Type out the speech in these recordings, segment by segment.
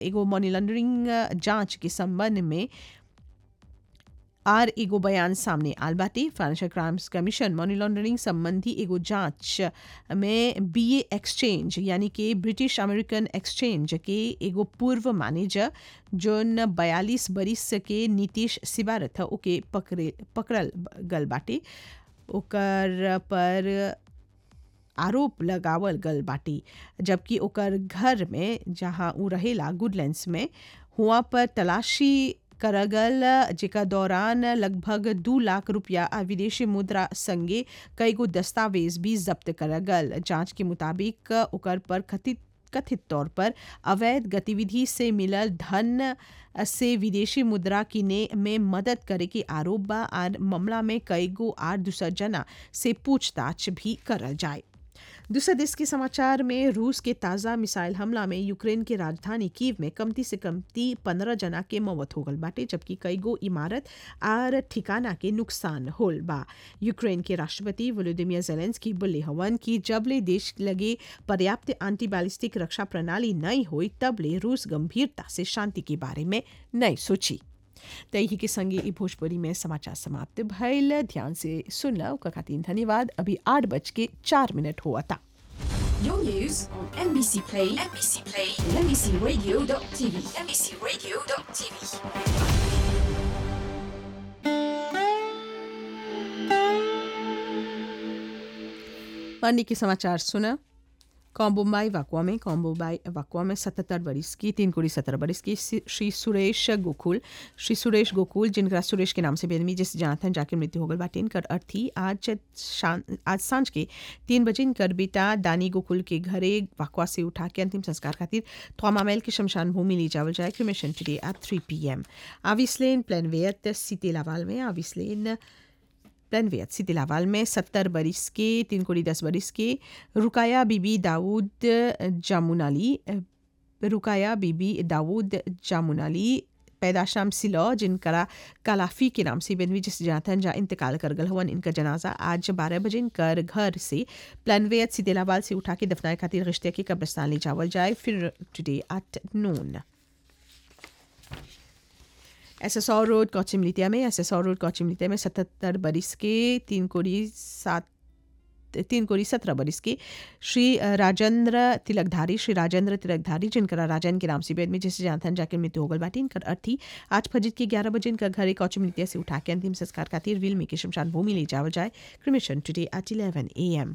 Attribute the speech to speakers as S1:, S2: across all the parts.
S1: एगो मनी लॉन्ड्रिंग जांच के संबंध में आर एगो बयान सामने आल बाटे financial crimes commission money laundering संबंधी एगो जांच में बीए एक्सचेंज यानी कि ब्रिटिश अमेरिकन एक्सचेंज के एगो पूर्व मैनेजर जोन बयालीस बरिस के नीतीश सिबारथ ओके पकड़े पकड़ल गल बाटे ओकर पर आरोप लगावल गल बाटी जबकि ओकर घर में जहां उ रहेला गुडलैंड्स में हुआ पर तलाशी करगल जेका दौरान लगभग दू लाख रुपया आ विदेशी मुद्रा संगे कई गो दस्तावेज भी जब्त करगल जांच के मुताबिक ओकर पर कथित कथित तौर पर अवैध गतिविधि से मिलल धन से विदेशी मुद्रा किने में मदद करे के आरोप बा और मामला में कई गो आर दूसर जना से पूछताछ भी करल जाए दूसरे देश के समाचार में रूस के ताज़ा मिसाइल हमला में यूक्रेन के राजधानी कीव में कमती से कमती पंद्रह जना के मौत हो गल बाटे जबकि कई गो इमारत आर ठिकाना के नुकसान होल बा यूक्रेन के राष्ट्रपति वोलोदिमियर जेलेंस्की बोले हवन कि जबले देश लगे पर्याप्त एंटी बैलिस्टिक रक्षा प्रणाली नहीं हुई तबले रूस गंभीरता से शांति के बारे में नहीं सोची तही के संगे ई भोजपुरी में समाचार समाप्त भइल ध्यान से सुनला ओकर खातिर धन्यवाद अभी आठ बज के चार मिनट हुआ था
S2: Your news on NBC Play, NBC Play, and NBCRadio.tv, NBCRadio.tv.
S1: पानी के समाचार सुना कॉम्बोम्बाई वाकुआ में कॉम्बोम्बाई वाकुआ में सतहत्तर बरिस की तीन कुड़ी सत्रह बरिस की सी- श्री सुरेश गोकुल श्री सुरेश गोकुल जिनका सुरेश के नाम से बेदमी जिस जानथन जाके मृत्यु हो गल बाटे इनकर अर्थी आज शान आज सांझ के तीन बजे इनकर बेटा दानी गोकुल के घरे वाकुआ से उठा के अंतिम संस्कार खातिर थ्वामामेल की शमशान भूमि ले जावल जाए cremation today at three p m आविसलेन प्लेनवेयत सीते लावाल में आविसलेन प्लनवेयत सिटी लावाल में सत्तर बरिस के तीन कोड़ी दस बरिस के रुकाया बीबी दाऊद जामुनाली रुकाया बीबी दाऊद जामुनाली पैदाशाम सिलो जिनका कालाफी के नाम से बेनवी जिस जातन जा इंतकाल कर गल हवन इनका जनाजा आज बारह बजे इनकर घर से प्लनवेयत सितेलावाल से उठा के दफनाए खातिर रिश्ते के कब्रस्तान ले जावल जाए फिर today at noon S S R road कौचिमलितिया में एस एस और रोड कौचिमलितिया में सतहत्तर बरिस के तीन कोड़ी सात तीन कोड़ी सत्रह बरिस के श्री राजेंद्र तिलकधारी श्री राजेंद्र तिलकधारी जिनका राजन के नाम से बेद में जिसे जानथन जाके मृत्यु हो गल बाटी इनकर अर्थी आज फजर के ग्यारह बजे इनका घर कौचिमलितिया से उठा के अंतिम संस्कार खातिर विल्मी के शमशान भूमि ले जावल जाए cremation today at eleven a m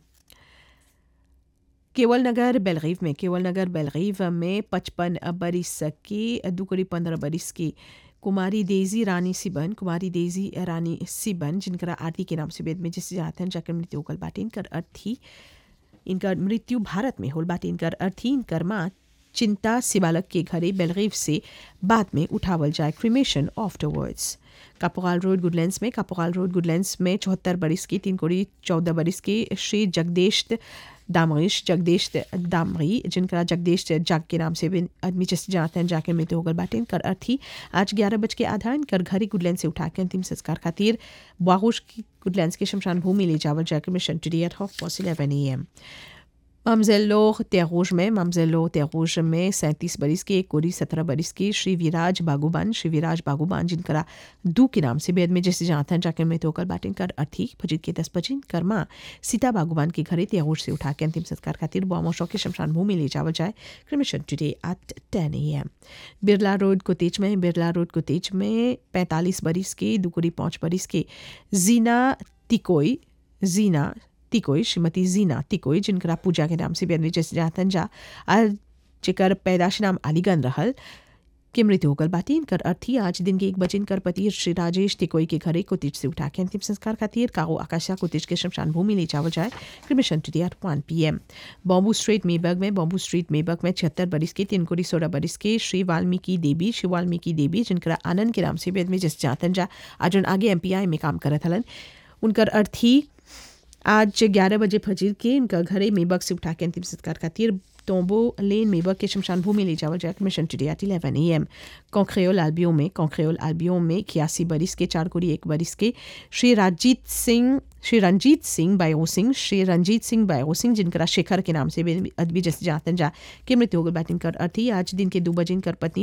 S1: Kewal Nagar बेलगीव में केवल नगर बेलगीव में पचपन बरिस की दुकड़ी पंद्रह बरिस की कुमारी डेजी रानी सिबन कुमारी डेजी रानी सिबन जिनका आरती के नाम से वेद में जिससे जाते हैं जाकर मृत्यु होगल बाटे इनकर अर्थी इनकर मृत्यु भारत में होल बाटे इनकर अर्थी इनकर माँ चिंता सिबालक के घरे बेलगीव से बाद में उठावल जाए क्रिमेशन आफ्टरवर्ड्स कापोगाल रोड गुडलैंड्स में कापोगाल रोड गुडलैंड्स में चौहत्तर बरिस की तीन कोड़ी चौदह बरिस के श्री जगदेश दामरीश जगदेश दामरी जिनका जगदेश जग के नाम से भी आदमी जैसे जानते हैं जाके मृत्यु होगल बाटे इनकर अर्थी आज ग्यारह बज के आधा इनकर घरी गुडलैंड से उठा के अंतिम संस्कार खातिर बागोश की गुडलैंड्स के शमशान भूमि ले जावल जाकर cremation today at half past eleven a m ममजेलो तेरूज में ममजेलो तेरूज में सैंतीस बरिस के एक कोरी सत्रह बरिस के श्री विराज बागुबान श्री विराज बागुबान जिनका दू के नाम से बेद में जैसे जानते हैं जाकर में होकर बाटिन कर अर्थी फजीद के दस बजे कर्मा सीता बागुबान के घरे तेरूज से उठा के अंतिम संस्कार खातिर बोमोशो के शमशान भूमि ले जावल जाए cremation today at ten a m Birla road Cottage में बिरला रोड कोतेज में पैंतालीस बरिस के दुकुरी पाँच बरिस के जीना तिकोई जीना तिकोई श्रीमती जीना तिकोई जिनका पूजा के नाम से बेनवी जैसे जातन जा आज जेकर पैदाश नाम अलीगन रहल के मृत्यु होगल बाटी इनकर अर्थी आज दिन के एक बजे इनकर पति श्री राजेश तिकोई के घरे कोतिज से उठा के अंतिम संस्कार खातिर कागो आकाशा कोतिज के शमशान भूमि ले जावल जाए cremation today at one p m bamboo street मेबर्ग में बॉम्बू स्ट्रीट मेबर्ग में छिहत्तर बरिस के तीन कोड़ी सोलह बरिस के श्री वाल्मीकि देवी श्री वाल्मीकि देवी जिनका आनंद के नाम से बेद में जिस जातन जा आज उन आगे एम में काम करत हलन उनकर अर्थी आज ग्यारह बजे फजीर के इनका घरे मेबक से उठा के अंतिम संस्कार खातिर तोम्बो लेन मेबक के शमशान भूमि ले जावल जाए cremation today at eleven a m कॉन्क्रेल आल्बियो में कॉन्क्रेल आल्बियो में छियासी बरिस के चार कोड़ी एक बरिस के श्री राजीत सिंह श्री रंजीत सिंह बायो सिंह श्री रंजीत सिंह बायो सिंह जिनका शेखर के नाम से अदबी जैसे जातन जा के मृत्यु होगल बैटिंग कर अर्थी आज दिन के दो बजे इनकर पत्नी